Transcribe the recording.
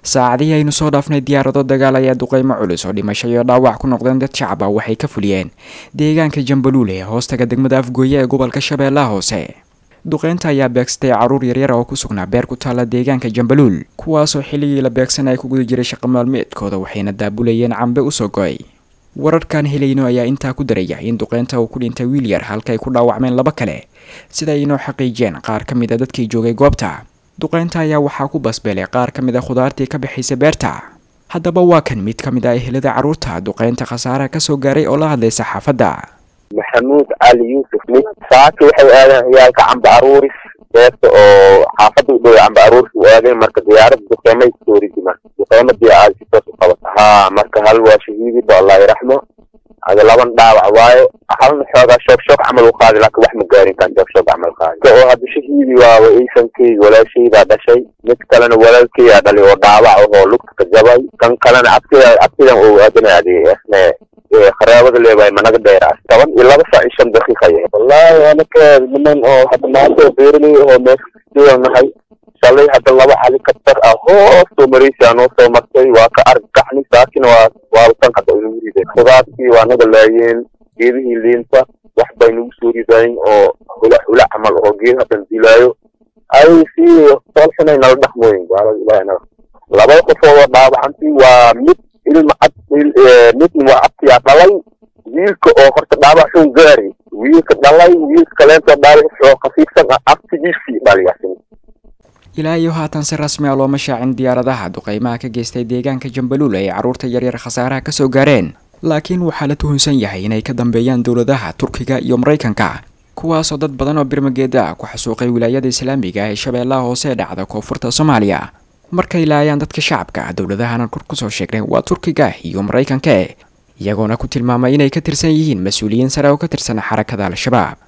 saacadihii aynu soo dhaafnay diyaarado dagaal ayaa duqeymo culus oo dhimasho iyo dhaawac ku noqdeen dad shacab ah waxay ka fuliyeen deegaanka jambaluul ee hoostaga degmada afgooye ee gobolka shabeellaha hoose duqeynta ayaa beegsatay caruur yaryar oo ku sugnaa beer ku taalla deegaanka jambaluul kuwaasoo xilligii la beegsan ay ku guda jiray shaqo maalmeedkooda waxayna daabulayeen cambe usoo go-ay wararkan helayno ayaa intaa ku daraya in duqeynta uu ku dhintay wiil yar halka ay ku dhaawacmeen laba kale sida ay inoo xaqiijiyeen qaar ka mid a dadkii joogay goobta duqeynta ayaa waxaa ku basbeelay qaar ka mid a khudaartii ka bixaysa beerta haddaba waa kan mid ka mid ah ehelada carruurta duqeynta khasaaraha kasoo gaaray oo la hadlay saxaafadda maxamuud cali yuusuf mid saaki waxay aadeen ciyaalka camba aruuris beerta oo xaafadda u dhow camba aruuris u aadeen marka diyaaradda duqeymay kusoo ridimaan duqeymadii aad si toos u qabata haa marka hal waa shahiidiba allah yaraxmo ada laban dhaawac waayo halna xoogaa shoog shoog camal u qaadi laakin wax ma gaarin kan shoog shoog camal qaadi ka oo hadda shahiidi waaba iisankeyga walaashaydaa dhashay mid kalena walaalkeygaa dhalay oo dhaawac ahoo lugta ka jabay kan kalena abtida abtidan oo aadanaaday isne kharaabada leebahay managa dheeraas toban iyo laba saac iyo shan daqiiqa yahay wallaahi anaka niman oo hadda maanta beeraley oo meesha nahay shalay hadda laba helicopter ah hoos soo maraysaa noo soo martay waa ka argacni saakina waa waaba tan hadda inagu rideen khudaartii waa naga laayeen geedihii liinta wax bay nagu soo ridayn oo hula hula camal oo geed haddan dilaayo ay si soolxunay nala dhaqmooyin gaalada ilahi naga laba qof oo dhaawacantii waa mid ilma cad midna waa abtiyaa dhalay wiilka oo horta dhaawac xun gaari wiilka dhalay wiilka kaleentoo dhaawac oo khafiifsan ah abtigiisii dhaliyasin ilaa iyo haatan si rasmi ah looma shaacin diyaaradaha duqeymaha ka geystay deegaanka jambaluul ay carruurta yaryar khasaaraha kasoo gaareen laakiin waxaa la tuhunsan yahay inay ka dambeeyaan dowladaha turkiga iyo maraykanka kuwaasoo dad badan oo birmageeda ah ku xasuuqay wilaayada islaamiga ee shabeellaha hoose ee dhacda koonfurta soomaaliya markay laayaan dadka shacabka dowladahana kor kusoo sheegnay waa turkiga iyo maraykanka iyagoona ku tilmaamay inay ka tirsan yihiin mas-uuliyiin sare oo ka tirsan xarakada al-shabaab